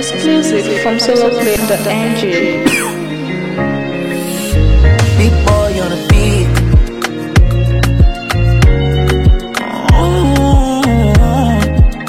Exclusive from soloplay.ng. Big boy on the beat. Mm,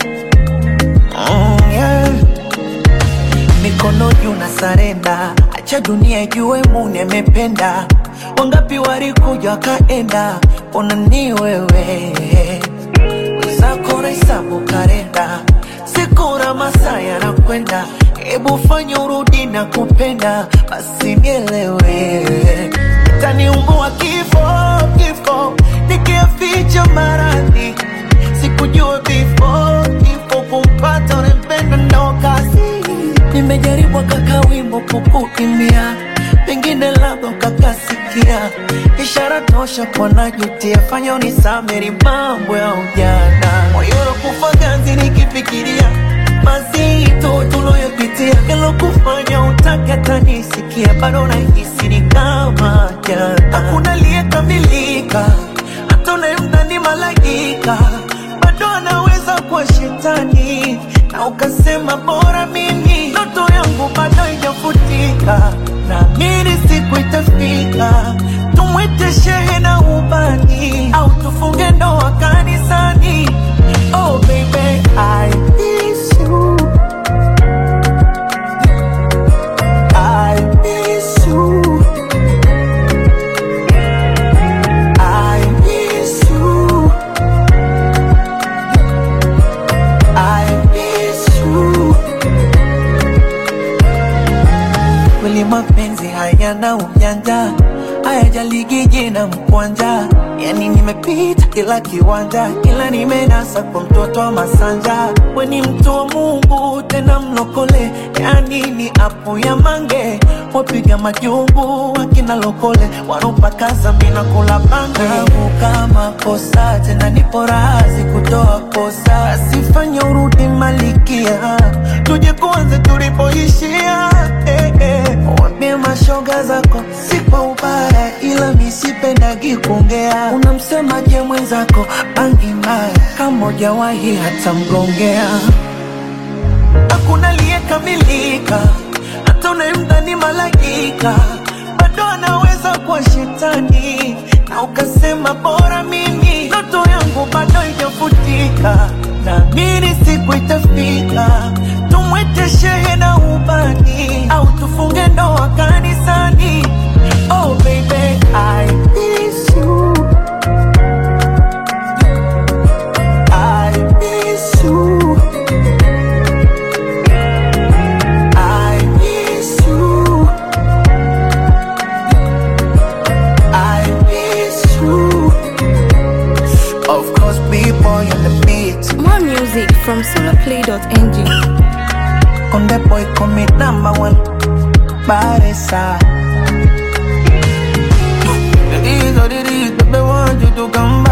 mm, yeah. Mikono juu na sarenda, acha dunia ijue Mungu amependa. Wangapi walikuja wakaenda, ona ni wewe wenzako na hesabu kalenda, siku na masaa yanakwenda, hebu fanya urudi na kupenda, basi nielewe, itaniumbua kifo kifo, nikiaficha maradhi, sikujua before kifo kumpata unempenda ndo kazi, nimejaribu kaka wimbo kukuimbia pengine labda ukakasikia ishara tosha kwa najutia, fanya unisameri mambo ya ujana, moyo kufa ganzi nikifikiria mazito tuloyopitia, yalokufanya utake tanisikia, bado nahisi ni kama jana, hakuna aliyekamilika, hata unayemdhani malaika bado anaweza kuwa shetani, na ukasema bora mimi ndoto yangu bado haijafutika, naamini siku itafika tumwite shehe na ubani au tufunge ndoa kanisani. Oh baby, I miss you. I miss you. I miss you. I miss you. Kweli mapenzi hayana ujanja, hayajaligi jina mkwanja. Yani nimepita kila kiwanja, ila nimenasa kwa mtoto wa Masanja. We ni mtu wa Mungu tena mlokole, yani ni apo ya mange. Wapiga majumbu wakina lokole, wanopakaza mina kula bange. Kama kosa tena nipo razi kutoa kosa, asifanye urudi malikia, tuje kuanze tulipoishia eh, eh. Wambie mashoga zako si kwa ubaya, ila misipendagi kuongea. Unamsemaje mwenzako bangi mbaya, kama hujawahi hata mgongea. Hakuna aliyekamilika, hata unayemdhani malaika bado anaweza kuwa shetani, na ukasema bora mimi ndoto yangu bado haijafutika, naamini siku itafika tumwite shehe na ubani au tufunge ndoa kanisani. Oh baby, I miss you. I miss you. I miss you. I miss you. Of course, people on the beat. More music from soloplay.ng. On the boy commit number one. Baresa. It is what it is, but they want you to come back.